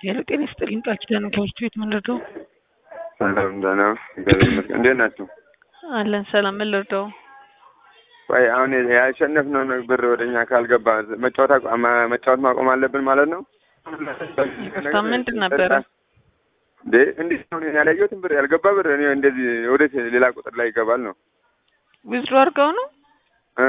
ሄሎ ጤና ይስጥልኝ ቃል ኪዳን ከብርቱ ቤት ምን ልርዳው? ሰላም ደህና እግዚአብሔር ይመስገን። እንዴት ናችሁ? አለን ሰላም ምን ልርዳው? ቆይ አሁን ያሸነፍነው ብር ወደኛ ካልገባ መጫወት አቁ- ማ- መጫወት ማቆም አለብን ማለት ነው? ይቅርታ ምንድን ነበረ? እንዴ እንዴት ነው እኔ ያላየሁትን ብር ያልገባ ብር እኔ እንደዚህ ወዴት ሌላ ቁጥር ላይ ይገባል ነው ዊዝድሮ አድርገው ነው እ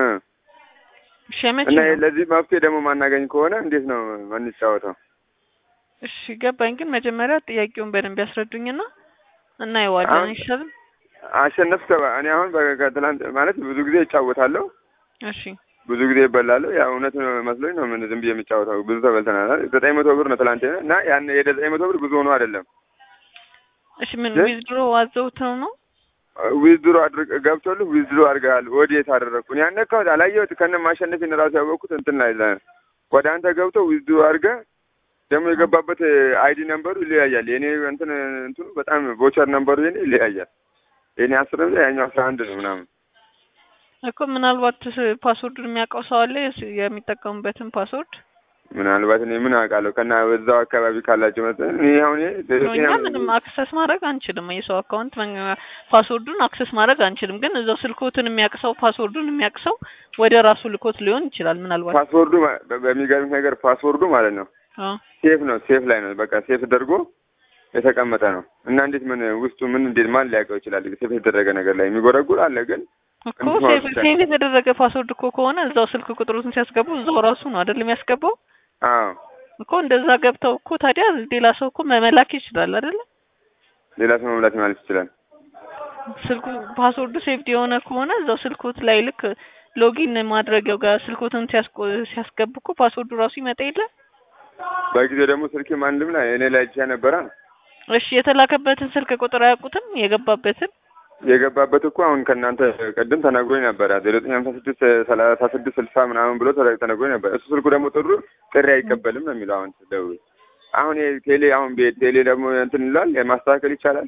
ሸመች እና ነው። ለዚህ መፍትሄ ደግሞ ማናገኝ ከሆነ እንዴት ነው የምንጫወተው? እሺ ገባኝ፣ ግን መጀመሪያ ጥያቄውን በደንብ ያስረዱኝና እናየዋለን አሁን- አይሻልም? አሸነፍ እኔ አሁን በ- ከትላንት ማለት ብዙ ጊዜ እጫወታለሁ እሺ ብዙ ጊዜ ይበላለሁ። ያ እውነት መስሎኝ ነው ምን ዝም ብዬ የምጫወተው። ብዙ ተበልተናል። ዘጠኝ መቶ ብር ነው ትላንት እና ያን የዘጠኝ መቶ ብር ብዙ ሆኖ አይደለም እሺ ምን እ? ዊዝድሮ አዘውተው ነው? ዊዝድሮ አድርግ ገብቶልህ ዊዝድሮ አድርገሃል። ወዴት አደረግኩን? ያን ነካሁት አላየሁት ከነ ማሸነፌን እራሱ ያወቅኩት እንትን ላይ ለ- ወደ አንተ ገብቶ ዊዝድሮ አድርገህ ደግሞ የገባበት አይዲ ነምበሩ ይለያያል። የኔ እንትን እንትኑ በጣም ቮቸር ነምበሩ የኔ ይለያያል። የኔ አስር ብር ያኛው አስራ አንድ ነው ምናምን እኮ ምናልባት ስ- ፓስወርዱን የሚያውቀው ሰው አለ የስ- የሚጠቀሙበትን ፓስወርድ ምናልባት እኔ ምን አውቃለሁ ከና በዛው አካባቢ ካላቸው መሰለኝ እኔ አሁን ይሄ ነው። እኛ ምንም አክሰስ ማድረግ አንችልም። የሰው አካውንት መ- ፓስወርዱን አክሰስ ማድረግ አንችልም። ግን እዛው ስልኮትን የሚያቅሰው ፓስወርዱን የሚያቅሰው ወደ ራሱ ልኮት ሊሆን ይችላል። ምናልባት ፓስወርዱ ማ- በ- በሚገርምህ ነገር ፓስወርዱ ማለት ነው አዎ ሴፍ ነው። ሴፍ ላይ ነው በቃ ሴፍ ተደርጎ የተቀመጠ ነው እና እንዴት ምን ውስጡ ምን እንዴት ማን ሊያውቀው ይችላል? ሴፍ የተደረገ ነገር ላይ የሚጎረጉር አለ ግን እኮ እንትን ሴቭ ብቻ። ሴቭ የተደረገ ፓስወርድ እኮ ከሆነ እዛው ስልክ ቁጥሩን ሲያስገቡ እዛው ራሱ ነው አይደል የሚያስገባው አዎ እኮ እንደዛ ገብተው እኮ ታዲያ ሌላ ሰው እኮ መመላክ ይችላል አይደለ? ሌላ ሰው መሙላት ማለት ይችላል። ስልኩ ፓስወርዱ ሴፍቲ የሆነ ከሆነ እዛው ስልኮት ላይ ልክ ሎጊን ማድረጊያው ጋር ስልኮትን ሲያስቆ ሲያስገቡ እኮ ፓስወርዱ ራሱ ይመጣ የለ በጊዜው ደግሞ ስልኬ ማንድም ላይ እኔ ላይ ብቻ ነበረ እሺ የተላከበትን ስልክ ቁጥር አያውቁትም? የገባበትን የገባበት እኮ አሁን ከእናንተ ቅድም ተነግሮኝ ነበረ ዜሮ ዘጠኝ ሀምሳ ስድስት ሰላሳ ስድስት ስልሳ ምናምን ብሎ ተረ- ተነግሮኝ ነበር። እሱ ስልኩ ደግሞ ጥሩ ጥሪ አይቀበልም ነው የሚለው አሁን ስደውል አሁን ይሄ ቴሌ አሁን ቤት ቴሌ ደግሞ እንትን ይላል ማስተካከል ይቻላል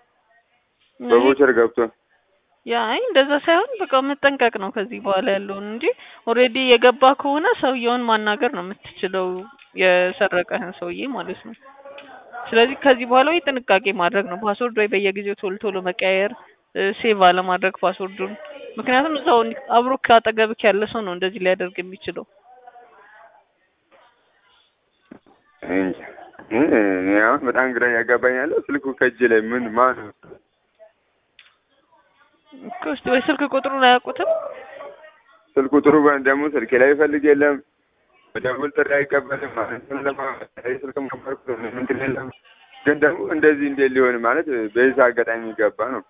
በቮቸር ገብቶ ያ አይ እንደዛ ሳይሆን በቃ መጠንቀቅ ነው ከዚህ በኋላ ያለውን እንጂ ኦልሬዲ የገባ ከሆነ ሰውየውን ማናገር ነው የምትችለው የሰረቀህን ሰውዬ ማለት ነው። ስለዚህ ከዚህ በኋላ ወይ ጥንቃቄ ማድረግ ነው። ፓስወርድ ወይ በየጊዜው ቶሎ ቶሎ መቀያየር፣ ሴቭ አለማድረግ ፓስወርዱን። ምክንያቱም እዛው እንዲ- አብሮ ካጠገብክ ያለ ሰው ነው እንደዚህ ሊያደርግ የሚችለው። እንጃ እ- እኔ አሁን በጣም ግራ ያጋባኝ ያለው ስልኩ ከእጄ ላይ ምን ማን እኮ እስቲ ወይ ስልክ ቁጥሩን አያውቁትም? ስልኩ ጥሩ በ- ደግሞ ስልኬ ላይ ይፈልግ የለም በደውል ጥሪ አይቀበልም ማለት ነው። ለማ- ስልክ ነበርኩ እንትን የለም ግን ደግሞ እንደዚህ እንዴት ሊሆን ማለት በዚህ አጋጣሚ የሚገባ ነው።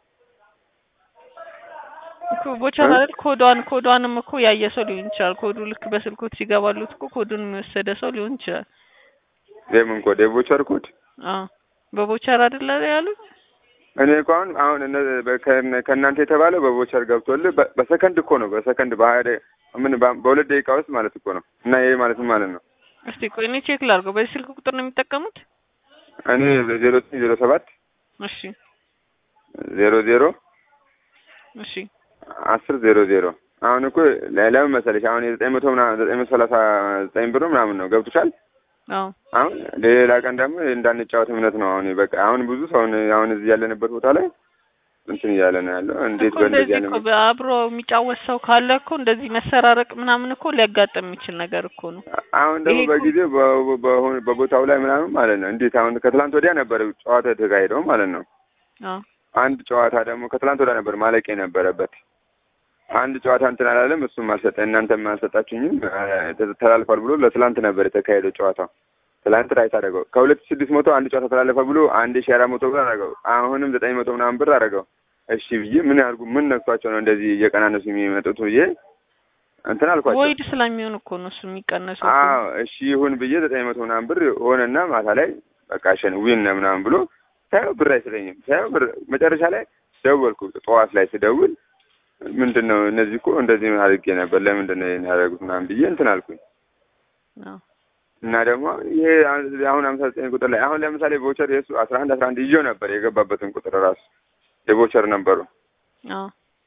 እኮ ቦቸር አይደል ኮዷን ኮዷንም እኮ ያየ ሰው ሊሆን ይችላል። ኮዱ ልክ በስልኮት ሲገባሉት እኮ ኮዱን የሚወሰደ ሰው ሊሆን ይችላል። የምን ኮድ የቮቸር ኮድ አዎ በቦቸር አይደለ ያሉት? እኔ እኮ አሁን አሁን እነ- በ- ከእነ- ከእናንተ የተባለው በቮቸር ገብቶልህ በ- በሰከንድ እኮ ነው በሰከንድ በሀያ ደቂቃ ምን በ- በሁለት ደቂቃ ውስጥ ማለት እኮ ነው እና ይሄ ማለት ምን ማለት ነው? እስቲ ቆይ እኔ ቼክ ላድርገው። በዚህ ስልክ ቁጥር ነው የሚጠቀሙት? እኔ ዜሮ ዘጠኝ ዜሮ ሰባት እሺ ዜሮ ዜሮ እሺ አስር ዜሮ ዜሮ አሁን እኮ ለ- ለምን መሰለሽ አሁን የዘጠኝ መቶ ምናምን ዘጠኝ መቶ ሰላሳ ዘጠኝ ብር ምናምን ነው ገብቶሻል። አዎ አሁን ሌላ ቀን ደግሞ እንዳንጫወት እምነት ነው። አሁን በቃ አሁን ብዙ ሰውን አሁን እዚህ ያለንበት ቦታ ላይ እንትን እያለ ነው ያለው። እንዴት እኮ በእንደዚህ እንደዚህ ያለ እኮ በአብሮ የሚጫወት ሰው ካለ እኮ እንደዚህ መሰራረቅ ምናምን እኮ ሊያጋጥም የሚችል ነገር እኮ ነው። አሁን ደግሞ ይሄ እኮ- በጊዜው በ- በሆነ- በቦታው ላይ ምናምን ማለት ነው እንዴት አሁን ከትላንት ወዲያ ነበር ጨዋታ የተካሄደው ማለት ነው። አዎ አንድ ጨዋታ ደግሞ ከትላንት ወዲያ ነበር ማለቅ የነበረበት። አንድ ጨዋታ እንትን አላለም፣ እሱም አልሰጠ እናንተም አልሰጣችሁኝም ተ- ተላልፏል ብሎ ለትላንት ነበር የተካሄደው ጨዋታው። ትላንት ራይት አደረገው ከሁለት ሺህ ስድስት መቶ አንድ ጨዋታ ተላለፈ ብሎ አንድ ሺህ አራት መቶ ብር አደረገው። አሁንም ዘጠኝ መቶ ምናምን ብር አደረገው። እሺ ብዬ ምን ያርጉ ምን ነክቷቸው ነው እንደዚህ እየቀናነሱ የሚመጡት ብዬ እንትን አልኳቸው። ወይድ ስለሚሆን እኮ ነው እሱ የሚቀነሰው እኮ። አዎ እሺ ይሁን ብዬ ዘጠኝ መቶ ምናምን ብር ሆነና ማታ ላይ በቃ ሸን ዊን ነው ምናምን ብሎ ሳየው ብር አይሰጠኝም። ሳየው ብር መጨረሻ ላይ ደወልኩ። ጠዋት ላይ ስደውል ምንድን ነው እነዚህ እኮ እንደዚህ አድርጌ ነበር ለምንድን ነው ይሄን ያደረጉት ምናምን ብዬ እንትን አልኩኝ። አዎ እና ደግሞ ይሄ አሁን ሀምሳ ዘጠኝ ቁጥር ላይ አሁን ለምሳሌ ቮቸር የሱ አስራ አንድ አስራ አንድ ይዤው ነበር የገባበትን ቁጥር ራሱ የቮቸር ነበሩ አዎ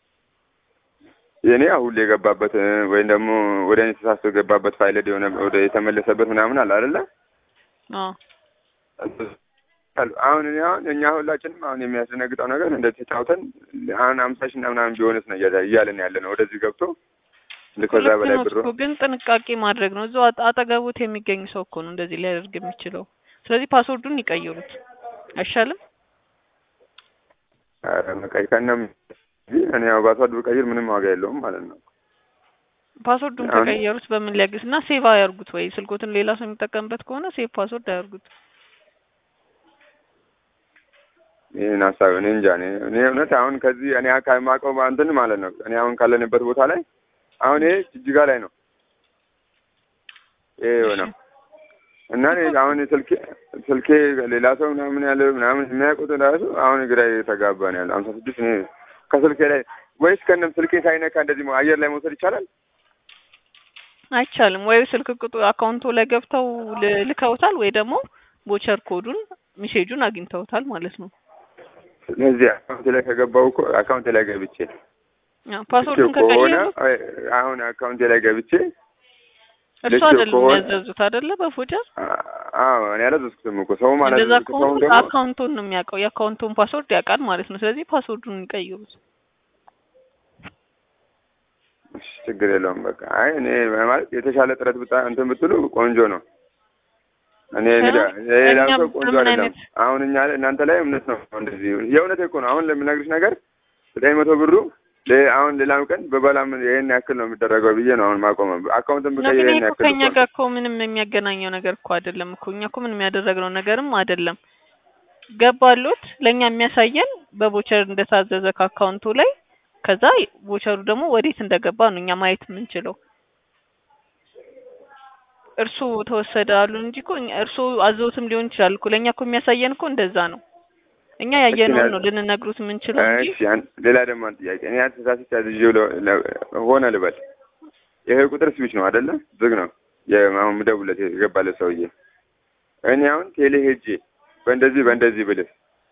የኔ አሁን የገባበት ወይም ደግሞ ወደ እኔ ተሳስቶ የገባበት ፋይል የሆነ ወደ የተመለሰበት ምናምን አለ አይደለ? አዎ አሁን እኔ አሁን እኛ ሁላችንም አሁን የሚያስደነግጠው ነገር እንደዚህ ተጫውተን አሁን አምሳ ሺህ እና ምናምን ቢሆንስ ነው እያለ- እያለን ያለ ነው። ወደዚህ ገብቶ እንደ ከዛ ልክ በላይ ነው ብሮ እኮ ግን ጥንቃቄ ማድረግ ነው። እዛው አጠ- አጠገቡት የሚገኝ ሰው እኮ ነው እንደዚህ ሊያደርግ የሚችለው። ስለዚህ ፓስወርዱን ይቀይሩት አይሻልም? ኧረ መቀይ ከነም እኔ ያው ፓስዋርድ ብቀይር ምንም ዋጋ የለውም ማለት ነው። ፓስወርዱን አሁን- ከቀየሩት በምን ሊያግዝ እና ሴቭ አያርጉት ወይ ስልኮትን ሌላ ሰው የሚጠቀምበት ከሆነ ሴቭ ፓስወርድ አያርጉት። ይህን ሀሳብ እኔ እንጃ እኔ እኔ እውነት አሁን ከዚህ እኔ ከማውቀው እንትን ማለት ነው እኔ አሁን ካለንበት ቦታ ላይ አሁን ይሄ ጅጅጋ ላይ ነው ይሄ የሆነው እና እኔ አሁን ስልኬ ስልኬ ሌላ ሰው ምናምን ያለ ምናምን የሚያውቁት ራሱ አሁን ግራ የተጋባ ነው ያለ ሀምሳ ስድስት እኔ ከስልኬ ላይ ወይስ ከነም ስልኬ ሳይነካ እንደዚህ አየር ላይ መውሰድ ይቻላል? አይቻልም ወይ ስልክ ቁጥር አካውንቶ ላይ ገብተው ል- ልከውታል ወይ ደግሞ ቦቸር ኮዱን ሚሴጁን አግኝተውታል ማለት ነው። ስለዚህ አካውንቴ ላይ ከገባው እኮ አካውንቴ ላይ ገብቼ አዎ፣ ፓስወርዱን ልኬው ከሆነ ከቀየሩት አይ፣ አሁን አካውንቴ ላይ ገብቼ እርሱ ልኬው አይደለም ከሆነ- ያዘዙት አይደለ? በፎጀር አ- አዎ እኔ አላዘዝኩትም እኮ ሰው ማለት እንደዛ ሰው ከሆነ ደግሞ አካውንቱን ነው የሚያውቀው የአካውንቱን ፓስወርድ ያውቃል ማለት ነው። ስለዚህ ፓስወርዱን ይቀይሩት። እሺ፣ ችግር የለውም በቃ አይ እኔ ማለት የተሻለ ጥረት ብታ እንትን ብትሉ ቆንጆ ነው። እኔ እንግዲህ ሌላ እኛም ሰው ቆንጆ በምን አይደለም። አይነት- አሁን እኛ እናንተ ላይ እምነት ነው እንደዚህ የእውነት እኮ ነው። አሁን ለምነግርሽ ነገር ዘጠኝ መቶ ብሩ ለ- አሁን ሌላም ቀን በበላም ይሄን ያክል ነው የሚደረገው ብዬ ነው አሁን ማቆመ አካውንትን ነው ብቀይር ግን ይሄን ይሄ እኮ ያክል ከኛ እኮ ነው። ጋር እኮ ምንም የሚያገናኘው ነገር እኮ አይደለም እኮ እኛ እኮ ምንም ያደረግነው ነገርም አይደለም። ገባሉት ለእኛ የሚያሳየን በቦቸር እንደታዘዘ ከአካውንቱ ላይ ከዛ ቦቸሩ ደግሞ ወዴት እንደገባ ነው እኛ ማየት የምንችለው። እርሱ ተወሰደ አሉ እንጂ እኮ እኛ- እርሱ አዘውትም ሊሆን ይችላል እኮ ለእኛ እኮ የሚያሳየን እኮ እንደዛ ነው። እኛ ያየነውን ነው ልንነግሩት የምንችለው እንጂ እሺ ያን- ሌላ ደግሞ አንድ ጥያቄ እኔ አስተሳሰች አዝዤው ለ- ለ- ሆነ ልበል ይሄ ቁጥር ስዊች ነው አይደለ? ዝግ ነው የአሁን ምደውለት የገባለት ሰውዬ እኔ አሁን ቴሌ ሄጄ በእንደዚህ በእንደዚህ ብልህ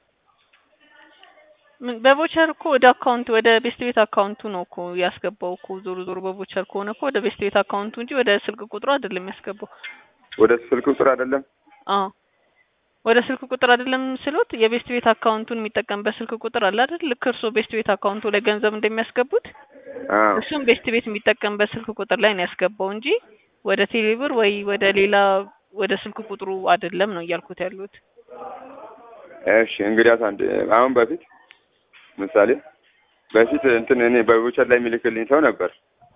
ምን- በቮቸር እኮ ወደ አካውንት ወደ ቤስት ቤት አካውንቱ ነው እኮ ያስገባው እኮ ዞሮ ዞሮ በቮቸር ከሆነ እኮ ወደ ቤስት ቤት አካውንቱ እንጂ ወደ ስልክ ቁጥሩ አይደለም ያስገባው። ወደ ስልክ ቁጥር አይደለም አዎ ወደ ስልክ ቁጥር አይደለም ስሎት የቤስት ቤት አካውንቱን የሚጠቀምበት ስልክ ቁጥር አለ አይደል? ልክ እርስዎ ቤስት ቤት አካውንቱ ላይ ገንዘብ እንደሚያስገቡት አዎ እሱም ቤስት ቤት የሚጠቀምበት ስልክ ቁጥር ላይ ነው ያስገባው እንጂ ወደ ቴሌብር ወይ ወደ ሌላ ወደ ስልክ ቁጥሩ አይደለም ነው እያልኩት ያሉት። እሺ እንግዲያስ አንድ አሁን በፊት ምሳሌ በፊት እንትን እኔ በቮቸር ላይ የሚልክልኝ ሰው ነበር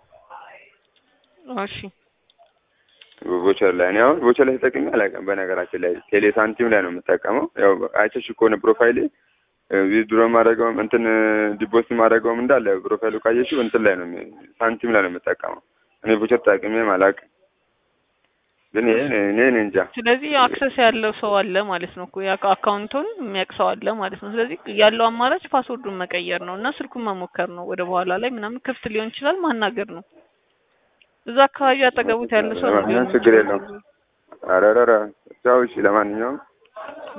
እሺ ቮቸር ላይ እኔ አሁን ቮቸር ላይ ተጠቅሜ አላውቅም። በነገራችን ላይ ቴሌ ሳንቲም ላይ ነው የምጠቀመው። ያው አይተሽ ከሆነ ፕሮፋይሌ ዊዝድሮ ማድረገውም እንትን ዲፖዚት ማድረገውም እንዳለ ፕሮፋይሉ ካየሽው እንትን ላይ ነው የሚ- ሳንቲም ላይ ነው የምጠቀመው። እኔ ቮቸር ተጠቅሜም አላውቅም። ግን ይሄ እኔ እኔ እንጃ ስለዚህ አክሰስ ያለው ሰው አለ ማለት ነው እኮ ያ አካውንቱን የሚያውቅ ሰው አለ ማለት ነው። ስለዚህ ያለው አማራጭ ፓስወርዱን መቀየር ነው እና ስልኩን መሞከር ነው። ወደ በኋላ ላይ ምናምን ክፍት ሊሆን ይችላል ማናገር ነው። እዛ አካባቢ አጠገቡት ያለ ሰው ነው ለማንኛውም ሊሆን ችግር የሚችለው። የለውም። ኧረ ኧረ ኧረ ቻው። እሺ ለማንኛውም